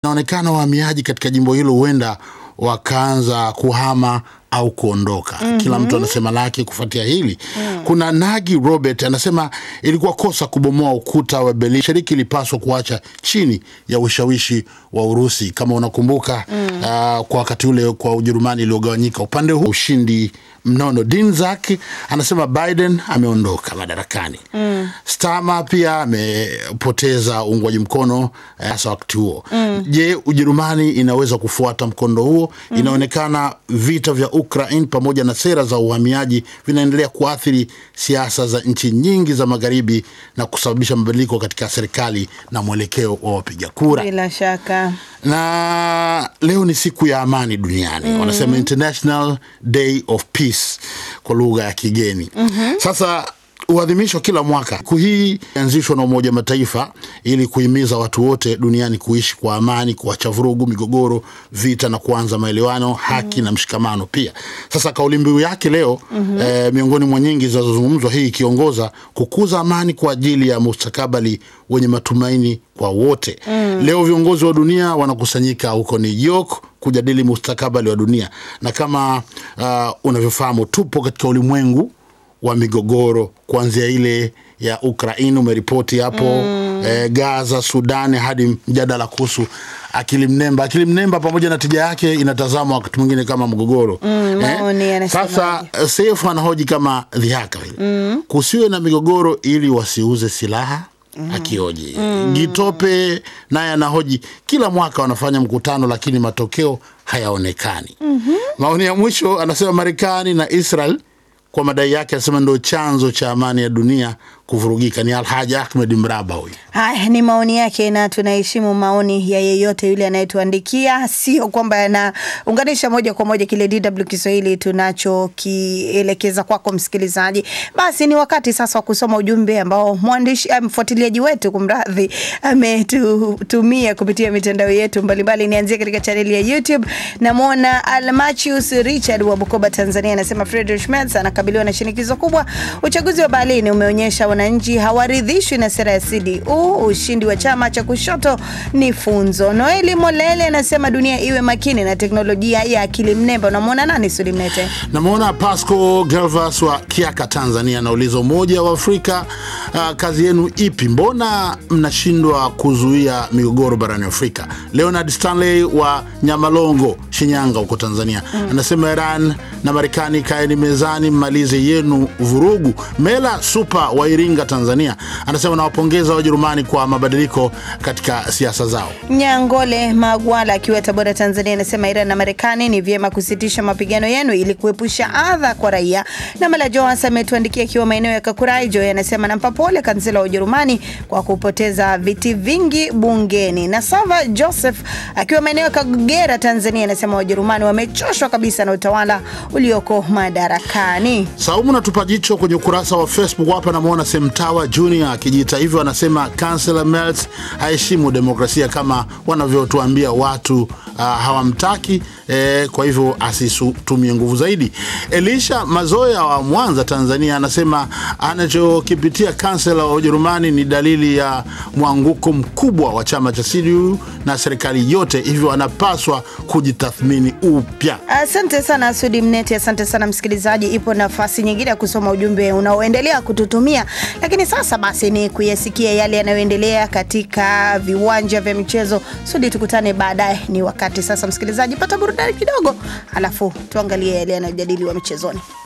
Inaonekana wahamiaji katika jimbo hilo huenda wakaanza kuhama au kuondoka. Kila mtu anasema lake kufuatia hili. Kuna Nagi Robert anasema ilikuwa kosa kubomoa ukuta wa Berlin. Shiriki ilipaswa kuacha chini ya ushawishi wa Urusi. Kama unakumbuka ah, kwa wakati ule kwa Ujerumani iliyogawanyika upande huu, ushindi mnono. Dinzak anasema Biden ameondoka madarakani. Stama pia amepoteza uungwaji mkono eh, hasa wakati huo. Je, Ujerumani inaweza kufuata mkondo huo? Inaonekana vita vya Ukraine pamoja na sera za uhamiaji vinaendelea kuathiri siasa za nchi nyingi za magharibi na kusababisha mabadiliko katika serikali na mwelekeo wa wapiga kura Bila shaka na leo ni siku ya amani duniani wanasema International Day of Peace kwa lugha ya kigeni sasa huadhimishwa kila mwaka. Siku hii ianzishwa na Umoja wa Mataifa ili kuhimiza watu wote duniani kuishi kwa amani, kuacha vurugu, migogoro, vita na kuanza maelewano, haki na mshikamano pia. Sasa kauli mbiu yake leo eh, miongoni mwa nyingi zinazozungumzwa, hii ikiongoza kukuza amani kwa ajili ya mustakabali wenye matumaini kwa wote. Leo viongozi wa dunia wanakusanyika huko New York kujadili mustakabali wa dunia, na kama uh, unavyofahamu tupo katika ulimwengu wa migogoro kuanzia ile ya Ukraini umeripoti hapo eh, Gaza, Sudani hadi mjadala kuhusu akili mnemba. Akili mnemba pamoja na tija yake inatazamwa wakati mwingine kama mgogoro maoni yanasemaje? Sasa eh, Seif anahoji kama dhihaka vile kusiwe na migogoro ili wasiuze silaha akioji. Gitope naye anahoji kila mwaka wanafanya mkutano lakini matokeo hayaonekani. Maoni ya mwisho anasema Marekani na Israel kwa madai yake anasema ndio chanzo cha amani ya dunia kuvurugika. Ni Alhaji Ahmed Mraba huyu. Haya ni maoni yake, na tunaheshimu maoni ya yeyote yule anayetuandikia, sio kwamba yanaunganisha moja kwa moja kile DW Kiswahili tunachokielekeza kwako msikilizaji. Basi ni wakati sasa wa kusoma ujumbe ambao mwandishi eh, mfuatiliaji wetu kumradhi, ametutumia kupitia mitandao yetu mbalimbali. Nianzie katika chaneli ya YouTube, namwona Almachius Richard wa Bukoba, Tanzania, anasema Friedrich Merz anakabiliwa na shinikizo kubwa. Uchaguzi wa Berlin umeonyesha wananchi hawaridhishwi na sera ya CDU. Ushindi wa chama cha kushoto ni funzo. Noeli Molele anasema dunia iwe makini na teknolojia ya akili mnemba. Unamwona nani Sulimnete? Namwona Pasco Galvas wa Kiaka, Tanzania, anauliza Umoja wa Afrika, ah, kazi yenu ipi? Mbona mnashindwa kuzuia migogoro barani Afrika? Leonard Stanley wa Nyamalongo, Shinyanga huko Tanzania, anasema Iran na Marekani kaeni mezani, mmalize yenu vurugu. Mela Supa wa Iringa, Tanzania, anasema nawapongeza Wajerumani kwa mabadiliko katika siasa zao. Nyangole Magwala akiwa Tabora, Tanzania, anasema Iran na Marekani ni vyema kusitisha mapigano yenu ili kuepusha adha kwa raia. Na Mala Joas ametuandikia akiwa maeneo ya Kakuraijo, anasema nampa pole kansela wa Ujerumani kwa kupoteza viti vingi bungeni. Na Sava Joseph akiwa maeneo ya Kagera, Tanzania, anasema Wajerumani wamechoshwa kabisa na utawala ulioko madarakani. Saumu natupa jicho kwenye ukurasa wa Facebook hapa, namwona Semtawa Junior akijiita hivyo, anasema Kansela Merz haheshimu demokrasia kama wanavyotuambia watu uh, hawamtaki eh, kwa hivyo asitumie nguvu zaidi. Elisha Mazoya wa Mwanza, Tanzania, anasema anachokipitia kansela wa Ujerumani ni dalili ya mwanguko mkubwa wa chama cha CDU na serikali yote, hivyo anapaswa kujitathmini upya. Asante sana Sudi Mneti, asante sana msikilizaji. Ipo nafasi nyingine ya kusoma ujumbe unaoendelea kututumia, lakini sasa basi ni kuyasikia yale yanayoendelea katika viwanja vya michezo. Sudi, tukutane baadaye. Ni wakati sasa, msikilizaji, pata burudani kidogo, alafu tuangalie yale yanayojadiliwa michezoni.